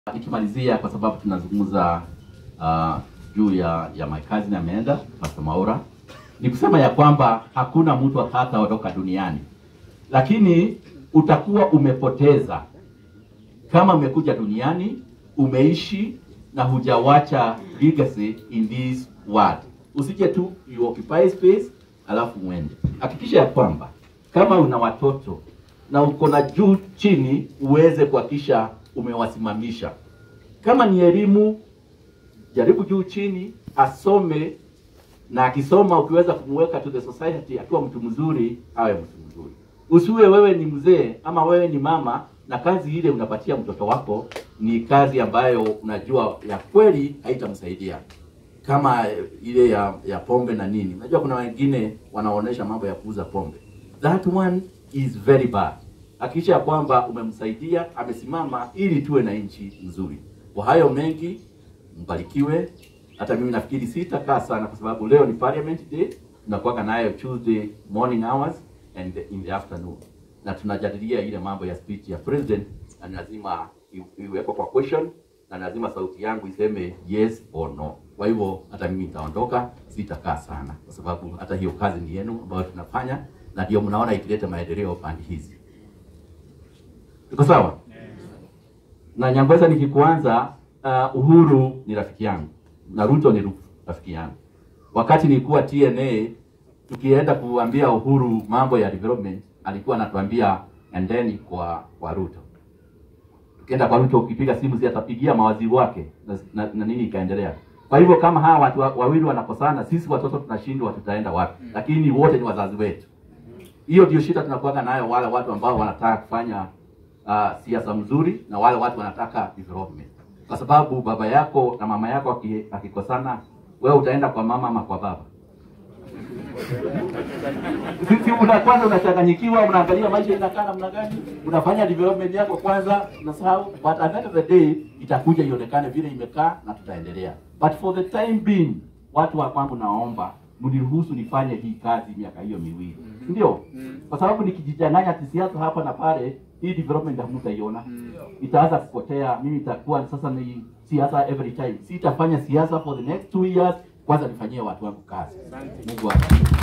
Nikimalizia kwa sababu tunazungumza uh, juu ya ya my cousin ameenda Pastor Maura, ni kusema ya kwamba hakuna mtu hataondoka duniani, lakini utakuwa umepoteza kama umekuja duniani umeishi na hujawacha legacy in this world. Usije tu you occupy space alafu uende. Hakikisha ya kwamba kama una watoto na uko na juu chini, uweze kuhakikisha umewasimamisha. Kama ni elimu, jaribu juu chini asome, na akisoma ukiweza kumweka to the society akiwa mtu mzuri, awe mtu mzuri. Usiwe wewe ni mzee ama wewe ni mama na kazi ile unapatia mtoto wako ni kazi ambayo unajua ya kweli haitamsaidia kama ile ya, ya pombe na nini. Unajua kuna wengine wanaonesha mambo ya kuuza pombe, that one is very bad. Hakikisha ya kwamba umemsaidia amesimama, ili tuwe na nchi nzuri. Kwa hayo mengi, mbarikiwe. Hata mimi nafikiri sitakaa sana, kwa sababu leo ni parliament day, tunakuwa nayo Tuesday morning hours and in the afternoon, na tunajadilia ile mambo ya speech ya president, na lazima iwekwe kwa question na lazima sauti yangu iseme yes or no. Kwa hivyo hata mimi nitaondoka, sitakaa sana, kwa sababu hata hiyo kazi ni yenu ambayo tunafanya, na ndio mnaona ikileta maendeleo pande hizi. Iko sawa? Na Nyangweza nikikuanza, uh, Uhuru ni rafiki yangu na Ruto ni rafiki yangu. Wakati nilikuwa TNA, tukienda kuambia Uhuru mambo ya development, alikuwa anatuambia endeni kwa kwa Ruto ukienda kwa Ruto ukipiga simu zi atapigia mawaziri wake na, na, na nini ikaendelea. Kwa hivyo kama hawa watu wawili wanakosana, sisi watoto tunashindwa, tutaenda wapi? Lakini wote ni wazazi wetu. Hiyo ndio shida tunakuwa nayo, wale watu ambao wanataka kufanya uh, siasa mzuri na wale watu wanataka development, kwa sababu baba yako na mama yako akikosana, wewe utaenda kwa mama ama kwa baba? Sisi una kwanza unachanganyikiwa, unaangalia maisha inakaa namna gani, unafanya development yako kwanza, unasahau, but at the end of the day itakuja ionekane vile imekaa na tutaendelea. But for the time being, watu wa kwangu, naomba mniruhusu nifanye hii kazi miaka hiyo miwili, ndio kwa sababu nikijichanganya kisiasa hapa na pale, hii development hamtaiona, itaanza kupotea. Mimi itakuwa sasa ni siasa every time, sitafanya siasa for the next two years. Kwanza nifanyie watu wangu kazi. Mungu awabariki.